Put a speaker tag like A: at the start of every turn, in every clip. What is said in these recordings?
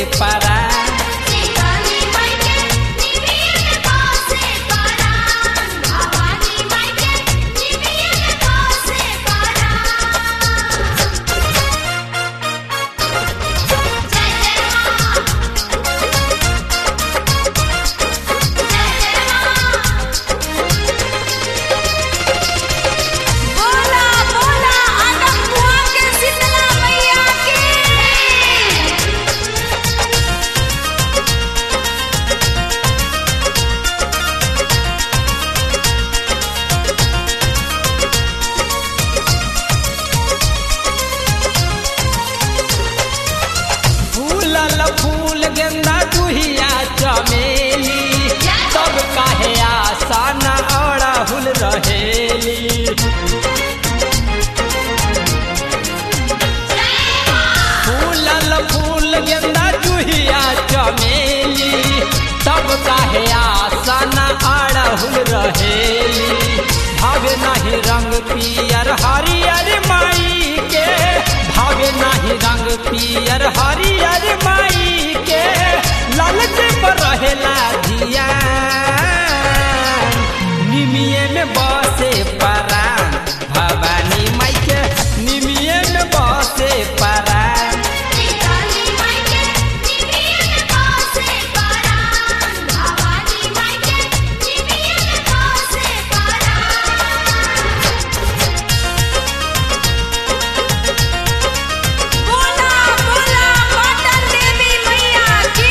A: पारा
B: काली माई के निमित पासे परान भवानी माई के निमित पासे परान जय जय मां बोला बोला आदम बुआ के शीतला मैया की
A: फूलल फूल गेंदा दुहिया चमेली सब काहे आसान अड़हुल रहेली फूलल फूल गेंदा जुहिया चमेली तब काहे आसन अड़हुल रहेली भावे नहीं रंग पियर हरियर माई के भावे नहीं रंग पियर हरियर माई के लालच पर रहेला जिया निमिये में बसे परान भवानी माई के निमिये में बसे परान
B: काली माई के निमित पासे परान भवानी माई के निमित पासे परान बोला बोला पाटन देवी मैया की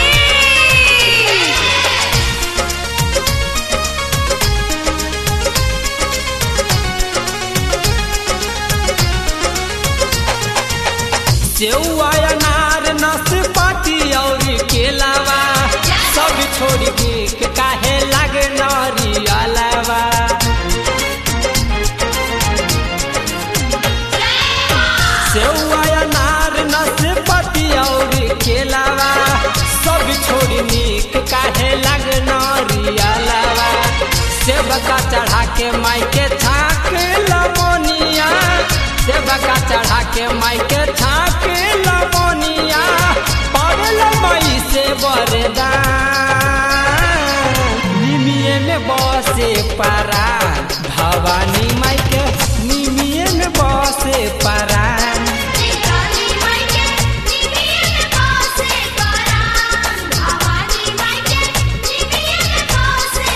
A: सेउआ अनार नाशपाती और केलावा सब छोड़ के काहे लागे नरियलावा सेउआ अनार नाशपाती और केलावा सब छोड़ के काहे लागे नरियलावा सेबका चढ़ा के माई के छाक लमोनिया सेबका चढ़ा के माई के छाक लमोनिया पागल माई से बरदान निमिये में बसे पारा भवानी माई के निमिये में बसे पारा
B: काली माई के निमित पासे परान भवानी माई के निमित पासे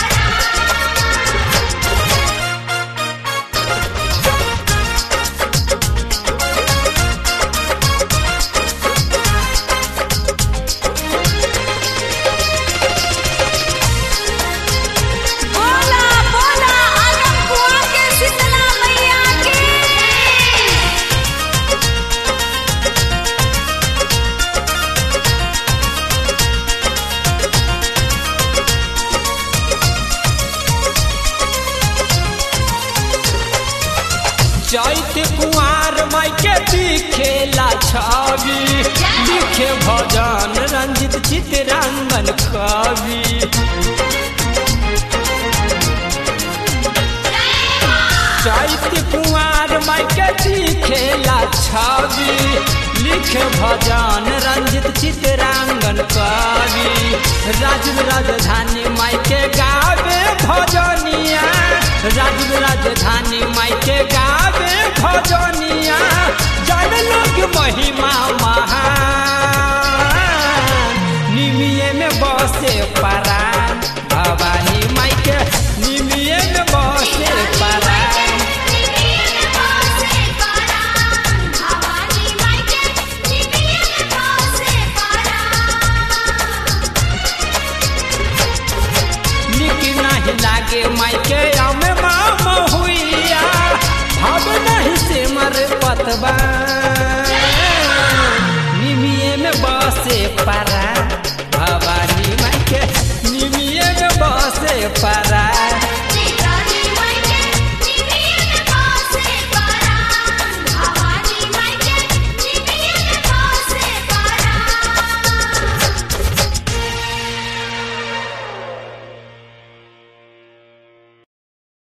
B: बोला बोला आदम बुआ के शीतला मैया की
A: चैत कुआर माई के दिखेला छवि लिखे भजन रंजित चितरंगन कवि चैत कुआर माई के दिखेला छवि लिखे भजन रंजित चितरांगन कवि राजू राजधानी माई के गावे भजनिया राजू राजधानी माई के गावे भजनिया जन लोग महिमा महान निमिये में बसे परान भवानी माई के निमिये में बसे परान
B: निमित पासे परान भवानी माई के निमित पासे परान
A: निक नहीं लागे माई के अमे मामा हुइया भाव नहीं से मर पतबा निमिये में बसे परा